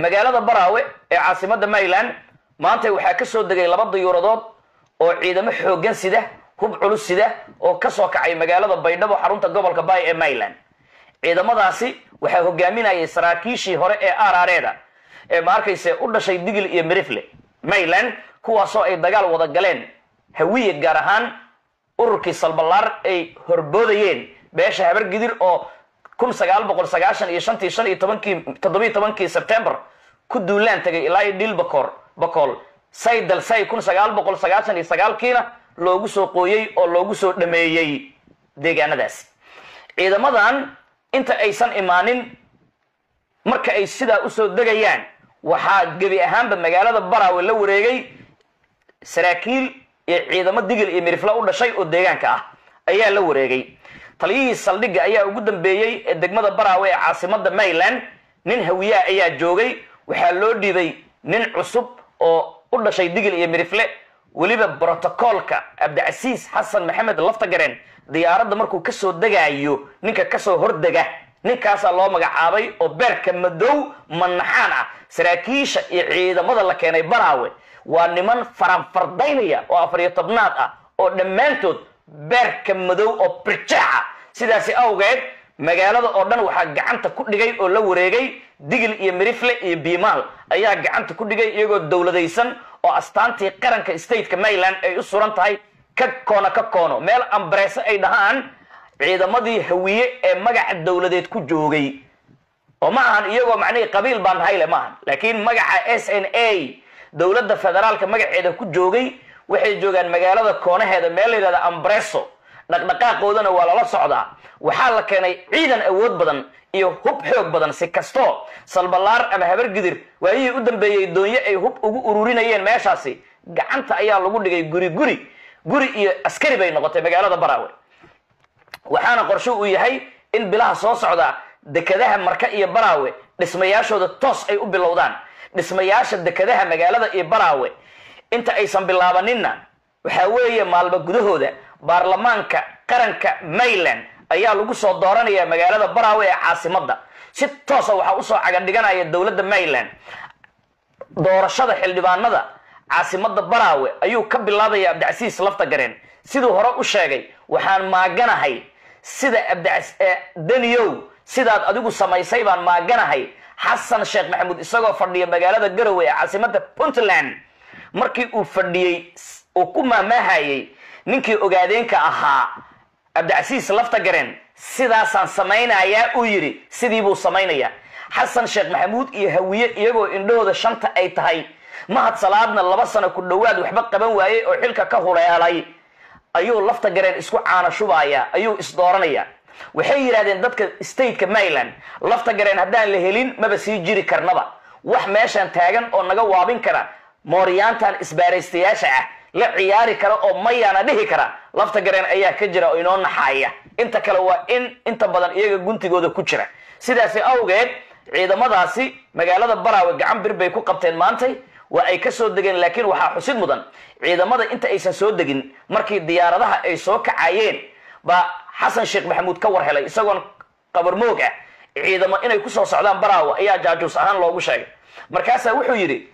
magaalada baraawe ee caasimada maryland maanta waxaa ka soo degay laba dayuuradood oo ciidamo xooggan sida hub culus sida oo kasoo kacay magaalada baydhabo xarunta gobolka bay ee maryland ciidamadaasi waxaa hogaaminayay saraakiishii hore ee arareeda ee ma arkayse u dhashay digil iyo mirifle maryland kuwaasoo ay dagaal wada galeen hawiye gaar ahaan ururkii salbalaar ay horboodayeen beesha habargidir oo kun sagaal boqol sagaashan iyo shantii shan iyo tobankii toddobiyo tobankii sebtembar ku duulaan tagay ilaa iyo dhil bakoor bakool say dalsay kun sagaal boqol sagaashan iyo sagaalkiina loogu soo qooyey oo loogu soo dhameeyey deegaanadaasi ciidamadan inta aysan imaanin marka ay sidaa usoo degayaan waxaa gebi ahaanba magaalada baraawe la wareegay saraakiil iyo ciidamo digil iyo mirifla u dhashay oo deegaanka ah ayaa la wareegay taliyihii saldhigga ayaa ugu dambeeyey ee degmada baraawe ee caasimada maryland nin hawiyaa ayaa joogay waxaa loo dhiibay nin cusub oo u dhashay digil iyo mirifle weliba brotocoolka cabdicasiis xasan maxamed laftagareen diyaaradda markuu kasoo degaayo ninka kasoo hordega ninkaasaa loo magacaabay oo beerka madow manaxaan ah saraakiisha iyo ciidamada la keenay baraawe waa niman faranfardaynaya oo afariyo tobnaad ah oo dhammaantood beerka madow oo birjaaca sidaasi awgeed magaalada oo dhan waxaa gacanta ku dhigay oo la wareegay digil iyo mirifle iyo biimaal ayaa gacanta ku dhigay iyagoo dowladaysan oo astaantii qaranka stateka maryland ay u suran tahay ka koono ka koono meel ambareese ay dhahaan ciidamadii hawiye ee magaca dowladeed ku joogay oo ma ahan iyagoo macnihii qabiil baan hayle ma ahan laakiin magaca s n a dowladda federaalka magaceeda ku joogay waxay joogaan magaalada koonaheeda meel la yidhahda ambreso dhaqdhaqaaqoodana waa lala socdaa waxaa la keenay ciidan awood badan iyo hub xoog badan si kastoo salbalaar ama habargidir waayihii u dambeeyey doonyo ay hub ugu ururinayeen meeshaasi gacanta ayaa lagu dhigay guri guri guri iyo askari bay noqotay magaalada baraawe waxaana qorsho uu yahay in bilaha soo socda dekadaha marka iyo baraawe dhismayaashooda toos ay u bilowdaan dhismayaasha dekadaha magaalada iyo baraawe inta aysan bilaabaninna waxaa weeye maalmo gudahooda baarlamaanka qaranka maryland ayaa lagu soo dooranaya magaalada baraawe ee caasimada si toosa waxaa usoo cagadhiganaya dowladda maryland doorashada xildhibaanada caasimada baraawe ayuu ka bilaabaya abdicasiis laftagareen siduu hore u sheegay waxaan maaganahay sida daniyow sidaad adigu samaysay baan maaganahay xasan sheekh maxamuud isagoo fadhiya magaalada garowe ee caasimada puntland markii uu fadhiyey uu ku maamaahayey ninkii ogaadeenka ahaa cabdicasiis laftagareen sidaasaan samaynayaa uu yidhi sidii buu samaynayaa xasan sheekh maxamuud iyo hawiye iyagoo indhahooda shanta ay tahay mahad salaadna laba sano ku dhowaad waxba qaban waayey oo xilka ka huleelay ayuu laftagareen isku caana shubaaya ayuu isdooranaya waxay yidhahdeen dadka stateka maryland laftagareen haddaan la helin maba sii jiri karnaba wax meeshaan taagan oo naga waabin kara mooryaantan isbaaraystayaasha ah la ciyaari kara oo mayaana dhihi kara laftagareen ayaa ka jira oo inoo naxaaya inta kale waa in inta badan iyaga guntigooda ku jira sidaasi awgeed ciidamadaasi magaalada baraawe gacan bir bay ku qabteen maantay waa ay ka soo degeen laakiin waxaa xusid mudan ciidamada inta aysan soo degin markii diyaaradaha ay soo kacayeen baa xasan sheekh maxamuud ka war helay isagoon qabarmoog ah ciidamo inay kusoo socdaan baraawe ayaa jaajuus ahaan loogu sheegay markaasaa wuxuu yidhi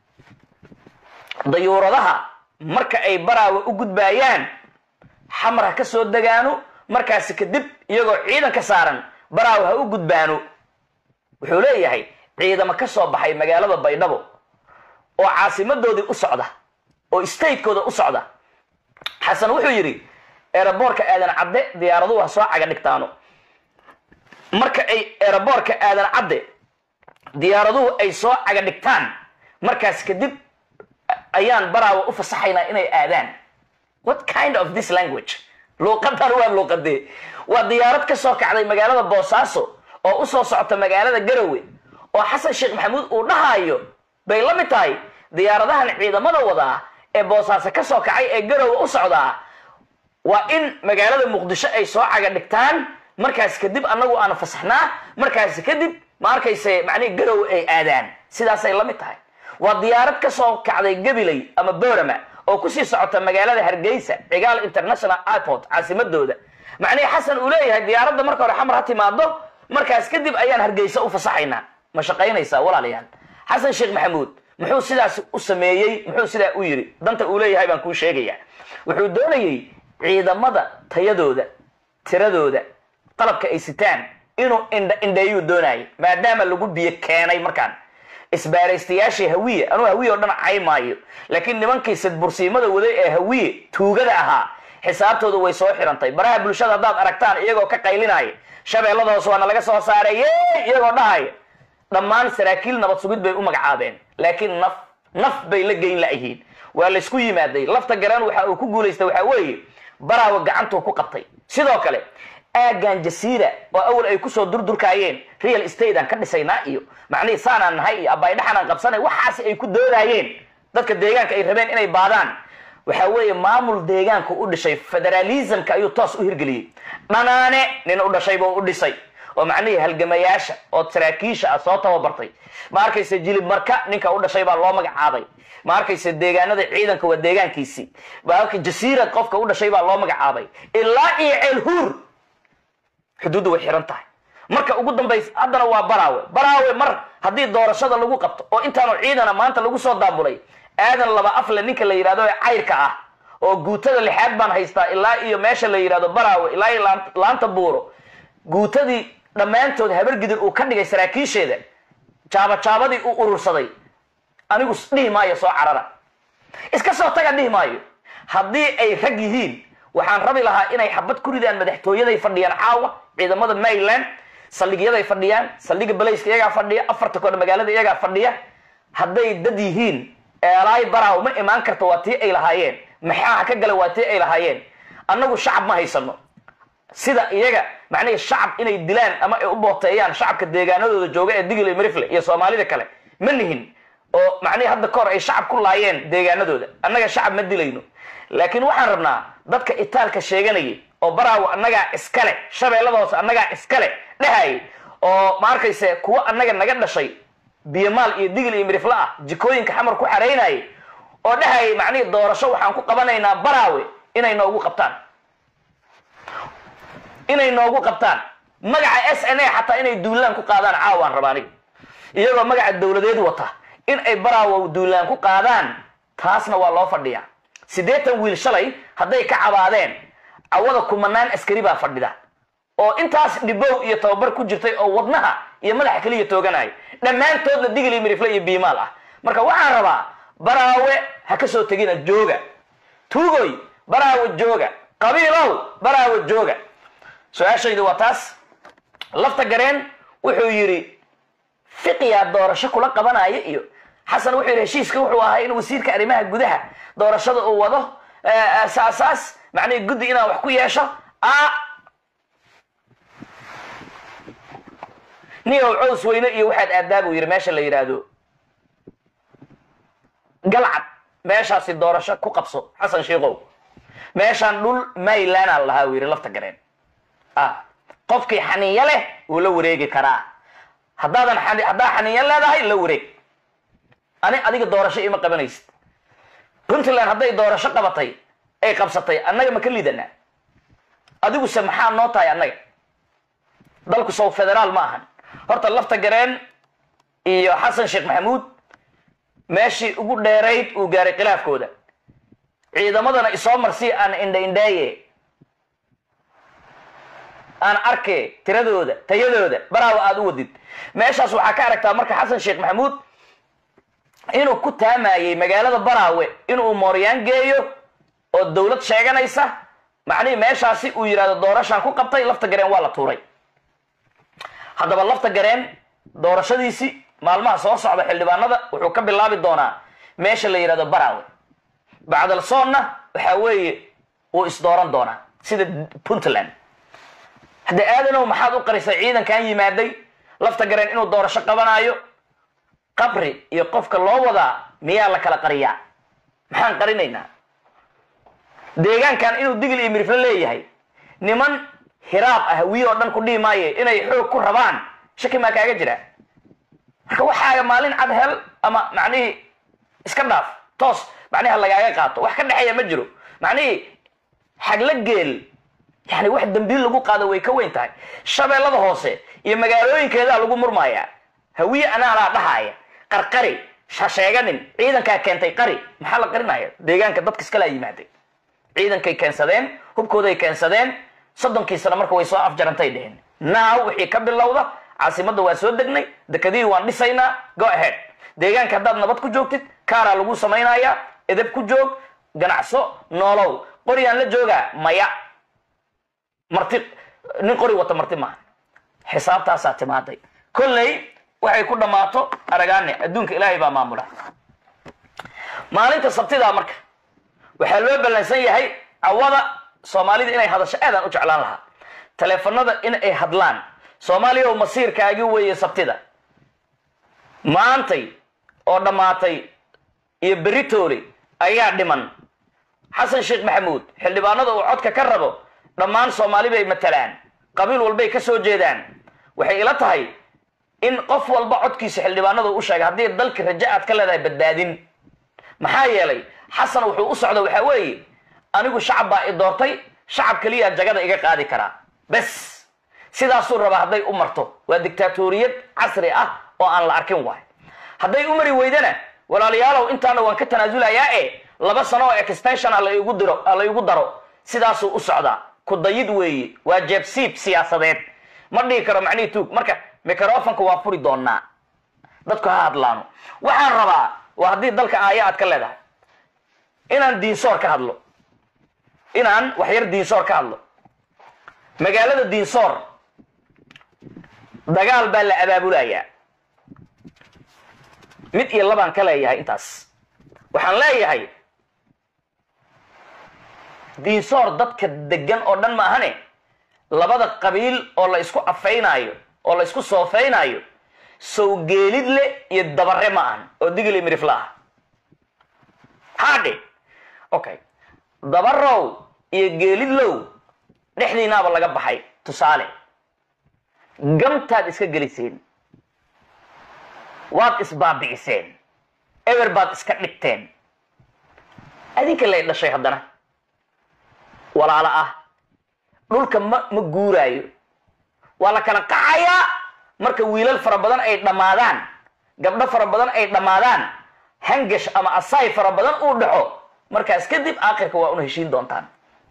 dayuuradaha marka ay baraawe u gudbaayaan xamar ha ka soo degaano markaasi kadib iyagoo ciidan ka saaran baraawe ha u gudbaano wuxuu leeyahay ciidamo ka soo baxay magaalada baydhabo oo caasimadoodii u socda oo statekooda u socda xasan wuxuu yidhi eeraboorka aadan cadde diyaaraduhu ha soo caga dhigtaano marka ay eeraboorka aadan cadde diyaaraduhu ay soo caga dhigtaan markaas kadib ayaan baraawa u fasaxaynaa inay aadaan what kind of this language luuqadan waa luuqadee waa diyaarad ka soo kacday magaalada boosaaso oo usoo socota magaalada garowe oo xasan sheekh maxamuud uu dhahayo bay la mid tahay diyaaradahan ciidamada wadaa ee boosaaso ka soo kacay ee garowe u socdaa waa in magaalada muqdisho ay soo caga dhigtaan markaas kadib annagu aan fasaxnaa markaas kadib ma arkayse macnihi garowe ay aadaan sidaasay la mid tahay waa diyaarad ka soo kacday gabiley ama borama oo kusii socota magaalada hargeysa cigaal international airport caasimadooda macnihii xasan uu leeyahay diyaaradda marka hore xamar ha timaado markaas kadib ayaan hargeysa u fasaxaynaa ma shaqaynaysaa walaalayaal xasan sheekh maxamuud muxuu sidaas u sameeyey muxuu sidaa u yidhi danta uu leeyahay baan kuu sheegayaa wuxuu doonayey ciidamada tayadooda tiradooda qalabka ay sitaan inuu indha indheeyuu doonayay maadaama lagu biyo keenay markaan isbaaraystayaashii hawiye anuu hawiye oo dhan caymaayo laakiin nimankii sidbursiimada waday ee hawiye tuugada ahaa xisaabtooda way soo xirantay baraha bulshada haddaad aragtaan iyagoo ka qaylinaya shabeellada hoose waana laga soo saaray ye iyagoo dhahaya dhammaan saraakiil nabad sugid bay u magacaabeen laakiin naf naf bay la geyn layihiin waa laysku yimaaday lafta garaan waxa uu ku guulaystay waxaa weeye baraawa gacantuu ku qabtay sidoo kale aagan jasiira oo awal ay kusoo durdurkaayeen real estate aan ka dhisaynaa iyo macnihii saanaan nahay iyo abaydhaxanaan qabsanay waxaas ay ku doodaayeen dadka deegaanka ay rabeen inay baadaan waxa weeye maamul deegaanka u dhishay federalismka ayuu toos u hirgeliyey dhanaane nin u dhashay buu u dhisay oo macnihii halgamayaasha oo saraakiisha ah soo tababartay ma arkayse jilib marka ninka u dhashay baa loo magacaabay ma arkayse deegaanada ciidanka waa deegaankiisii baalka jasiirad qofka u dhashay baa loo magacaabay ilaa iyo ceelhuur xuduudda way xiran tahay marka ugu dambaysa haddana waa baraawe baraawe mar haddii doorashada lagu qabto oo intaanu ciidana maanta lagu soo daabulay aadan laba afle ninka la yidhahdo ee cayrka ah oo guutada lixaad baan haystaa ilaa iyo meesha la yidhahdo baraawe ilaa iyo laanta buuro guutadii dhammaantood habargidir uu ka dhigay saraakiisheeda jaabajaabadii uu urursaday anigu dhihi maayo soo carara iska soo taga dhihi maayo haddii ay rag yihiin waxaan rabi lahaa inay xabad ku ridaan madaxtooyaday fadhiyaan caawa ciidamada maryland saldhigyaday fadhiyaan saldhiga balayska iyagaa fadhiya afarta koodha magaalada iyagaa fadhiya hadday dad yihiin eelaay baraaw ma imaan karta waa tii ay lahaayeen maxaa ka gala waa tii ay lahaayeen annagu shacab ma haysano sida iyaga macnihii shacab inay dilaan ama ay u booteeyaan shacabka deegaanadooda jooga ee digil iyo marifle iyo soomaalida kale ma nihin oo macnihii hadda kahor ay shacab ku laayeen deegaanadooda annaga shacab ma dilayno laakiin waxaan rabnaa dadka itaalka sheeganayay oo baraawo annagaa iskale shabeellada hoose annagaa iskale dhehayay oo ma arkayse kuwo annaga naga dhashay biyamaal iyo digil iyo mirifle ah jikooyinka xamar ku xaraynayay oo dhehayay macnihii doorasho waxaan ku qabanaynaa baraawe inay noogu qabtaan inay noogu qabtaan magaca s n a xataa inay duulaan ku qaadaan caawaan raba aniga iyagoo magaca dowladeed wata in ay baraawo duulaan ku qaadaan taasna waa loo fadhiyaa siddeetan wiil shalay hadday ka cabaadeen cawada kumanaan askari baa fadhida oo intaas dhibow iyo tababar ku jirtay oo wadnaha iyo madaxa keliya tooganaya dhammaantoodna digil iyo mirifle iyo biimaal ah marka waxaan rabaa baraawe ha ka soo tegina jooga tuugoy baraawe jooga qabiilow baraawe jooga su-aashayda waa taas lafta gareen wuxuu yidhi fiqiyaa doorasho kula qabanaya iyo xasan wuxuu yidhi heshiiska wuxuu ahaa in wasiirka arrimaha gudaha doorashada uu wado saasaas macnihii guddi inaan wax ku yeesho a niyow cows weyne iyo waxaad aadaa buu yidhi meesha la yidhaahdo galcad meeshaasi doorasho ku qabso xasan sheikow meeshaan dhul maylanaa lahaa uu yidhi lafta gareen ah qofkii xaniiyo leh wuu la wareegi karaa haddaadan haddaa xaniiyo leedahay la wareeg ani adiga doorasho ima qabanaysid puntland hadday doorasho qabatay ay qabsatay annaga ma ka liidanaa adiguse maxaa noo tahay annaga dalku sow federaal ma ahan horta lafta gareen iyo xasan sheekh maxamuud meeshii ugu dheerayd uu gaaray khilaafkooda ciidamadana isoo marsii aan indha indhaaye aan arke tiradooda tayadooda baraawa aada u wadid meeshaas waxaa ka aragtaa marka xasan sheekh maxamuud inuu ku taamayey magaalada baraawe inuu mooryaan geeyo oo dowlad sheeganaysa macnihii meeshaasi uu yidhahdo doorashaan ku qabtay lafta gareen waa la tuuray haddaba lafta gareen doorashadiisii maalmaha soo socda xildhibaanada wuxuu ka bilaabi doonaa meesha la yidhahdo baraawe bacdal soonna waxaa weeye wuu isdooran doonaa sida puntland hadda aadanow maxaad u qarisay ciidankan yimaaday lafta gareen inuu doorasho qabanaayo qabri iyo qofka loo wadaa miyaa la kala qariyaa maxaan qarinaynaa deegaankan inuu digil iyo mirifle leeyahay niman hiraab ah wiy oo dhan ku dhihi maaye inay xoog ku rabaan shaki maa kaaga jira marka waxaaga maalin cad hel ama macnihii iska dhaaf toos macniha lagaaga qaato wax ka dhexeeya ma jiro macnihii xagla geel yani wax dambiil lagu qaado way ka weyn tahay shabeellada hoose iyo magaalooyinkeedaa lagu murmayaa hawiye anaanaa dhahaaya qarqari ha sheeganin ciidankaa keentay qari maxaa la qarinaya deegaanka dadka iskalaa yimaadeen ciidankay keensadeen hubkooday keensadeen soddonkii sano marka way soo afjarantay dheheen naaw wixii ka bilowda caasimadda waa soo degnay dekadihii waan dhisaynaa go ahead deegaanka haddaad nabad ku joogtid kaaraa lagu samaynayaa edeb ku joog ganacso noolow qoriyaan la joogaa maya marti nin qori wata marti maaha xisaabtaasaa timaaday kolley waxay ku dhammaato aragaane adduunka ilaahay baa maamula maalinta sabtidaa marka waxaa loo ballansan yahay cawada soomaalida inay hadasho aadaan u jeclaan lahaa taleefanada in ay hadlaan soomaaliya oo masiirkaagi weeye sabtida maantay oo dhammaatay iyo beritoole ayaa dhiman xasan sheekh maxamuud xildhibaanada uu codka ka rabo dhammaan soomaali bay matalaan qabiil walbay ka soo jeedaan waxay ila tahay in qof walba codkiisa xildhibaanada u sheegay haddii dalka raja aad ka leedahay badbaadin maxaa yeelay xasan wuxuu u socda waxaa weeye anigu shacab baa i doortay shacab keliyaa jagada iga qaadi karaa bes sidaasuu rabaa hadday u marto waa dictaatoriyad casri ah oo aan la arkin waay hadday u mari weydana walaalayaalow intaana waan ka tanaasulayaa e laba sano oo extension ah laigu diro la igu daro sidaasuu u socdaa ku dayid weeye waa jeebsiib siyaasadeed ma dhihi karo macnihii tuug marka microfonka waa furi doonaa dadku ha hadlaano waxaan rabaa waa haddii dalka aaya aad ka leedahay inaan diinsoor ka hadlo inaan waxyar diinsoor ka hadlo magaalada diinsoor dagaal baa la abaabulayaa mid iyo labaan ka leeyahay intaas waxaan leeyahay diinsoor dadka degan oo dhan ma ahane labada qabiil oo la isku afaynaayo oo la isku soofaynayo sowgeelidle iyo dabare ma ahan oo digili mirifla ah haadhe okay dabarow iyo geelidlow dhexdiinaaba laga baxay tusaale gamtaad iska geliseen waad isbaabi'iseen eber baad iska dhigteen adinka lay dhashay haddana walaalo ah dhulka ma ma guuraayo waa la kala qacayaa marka wiilal fara badan ay dhammaadaan gabdho fara badan ay dhammaadaan hangash ama asaay fara badan uu dhaxo markaas kadib aakhirka waa una heshiin doontaan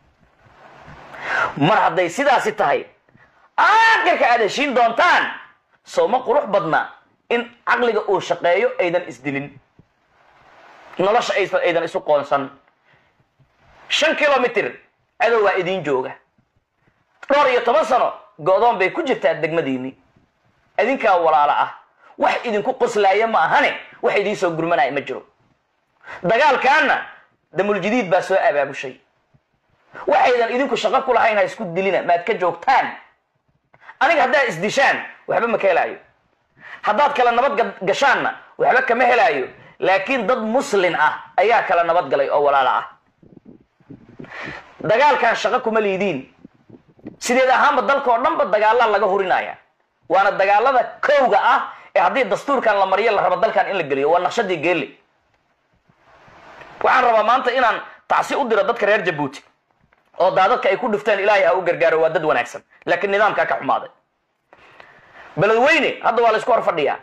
mar hadday sidaasi tahay aakhirka aad heshiin doontaan soo ma qurux badna in caqliga uu shaqeeyo aydan isdilin nolosha aydan isu qoonsan shan kilomitr cadow waa idiin jooga dhowr iyo toban sano go-doon bay ku jirtaa degmadiinni idinkaa walaalo ah wax idinku qoslaaya ma ahane wax idiin soo gurmanaya ma jiro dagaalkaana damuljadiid baa soo abaabushay waxaydan idinku shaqo ku lahayn ha isku dilina maad ka joogtaan aniga haddaad isdishaan waxba ma ka helaayo haddaad kala nabad gashaanna waxba kama helaayo laakiin dad muslin ah ayaa kala nabad galay oo walaalo ah dagaalkan shaqo kuma liidiin sideed ahaanba dalka oo dhanba dagaalaa laga hurinaya waana dagaalada kowga ah ee haddii dastuurkan la mariyo la rabo dalkan in la geliyo waa naqshadii geelle waxaan rabaa maanta inaan tacsi u diro dadka reer jabuuti oo daadadka ay ku dhifteen ilaahay ha u gargaaro waa dad wanaagsan laakiin nidaamkaa ka xumaaday beledweyne hadda waa la isku hor fadhiyaa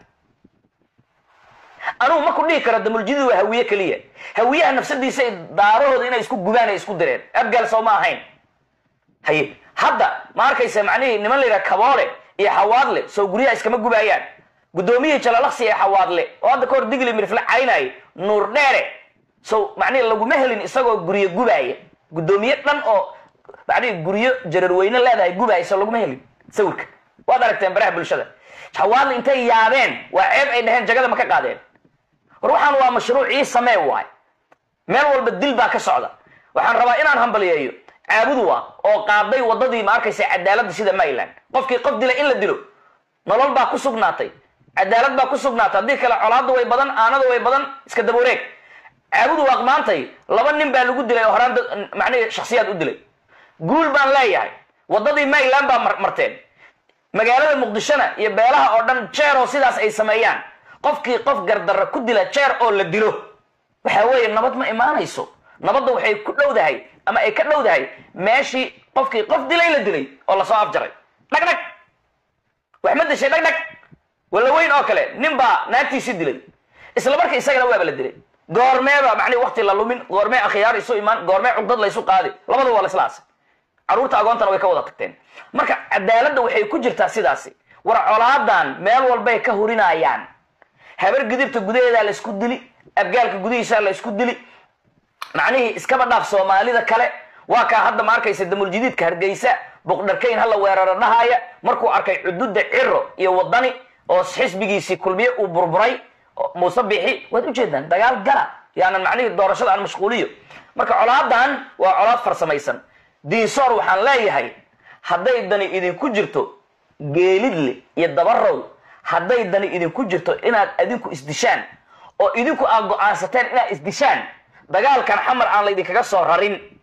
anugu ma ku dhihi karo damuljidid waa hawiye keliya hawiyaha nafsadiisa daarahooda inay isku gubaan ay isku direen abgaal soo ma ahayn haye hadda ma arkaysa macnihii niman la yidhaha kaboole iyo xawaadle soo guryaha iskama gubaayaan guddoomiyihii jalalaqsi ee xawaadle oo hadda kahor digli mirifle caynaayo nuur dheere so macnihi laguma helin isagoo guryo gubaaya guddoomiye dhan oo macnihi guryo jararweyne leedahay gubaaya so laguma helin sawirka waad aragteen baraha bulshada xawaadle intay yaabeen waa ceeb ay dhaheen jagada ma ka qaadeen war waxaan waa mashruucii samee waay meel walba dil baa ka socda waxaan rabaa inaan hambaliyeeyo caabudu ah oo qaaday wadadii ma arkaysa cadaaladda sida maryland qofkii qof dila in la dilo nolol baa ku sugnaatay cadaalad baa ku sugnaatay haddii kale colaadda way badan aanada way badan iska dabawareeg caabudu waaq maantay laba nin baa lagu dilay oo horaan macnihi shaksiyaad u dilay guul baan leeyahay wadadii maryland baa marteen magaalada muqdishona iyo beelaha oo dhan jeer oo sidaas ay sameeyaan qofkii qof gardarra ku dila jeer oo la dilo waxa weeye nabad ma imaanayso nabadda waxay ku dhowdahay ama ay ka dhowdahay meeshii qofkii qof dilay la dilay oo lasoo afjaray dhag dhag wax ma dishay dhag dhag walla weyn oo kale nin baa naagtiisii dilay isla marka isagana waaba la dilay goormeeba macnihi wakti la lumin goormee akhyaar isu imaan goormee cugdad laysu qaadi labada waa la isla aasay carruurta agoontana way ka wada tagteen marka cadaaladda waxay ku jirtaa sidaasi war colaadan meel walbay ka hurinayaan habar gidibta gudaheedaa la isku dili abgaalka gudihiisaa la isku dili macnihii iskaba dhaaf soomaalida kale waa kaa hadda ma arkaysa damuljadiidka hargeysa boqdharkayn hala weeraro dhahaya markuu arkay cududa ciro iyo wadani oo xisbigiisii kulmiye uu burburay muuse bixi waad ujeedaan dagaal gala yaanan macnihii doorashada aan mashquuliyo marka colaadan waa colaad farsamaysan diinsoor waxaan leeyahay hadday dani idinku jirto geelidle iyo dabarow hadday dani idinku jirto inaad adinku isdishaan oo idinku aad go-aansateen inaad isdishaan dagaalkan xamar aan laydinkaga soo rarin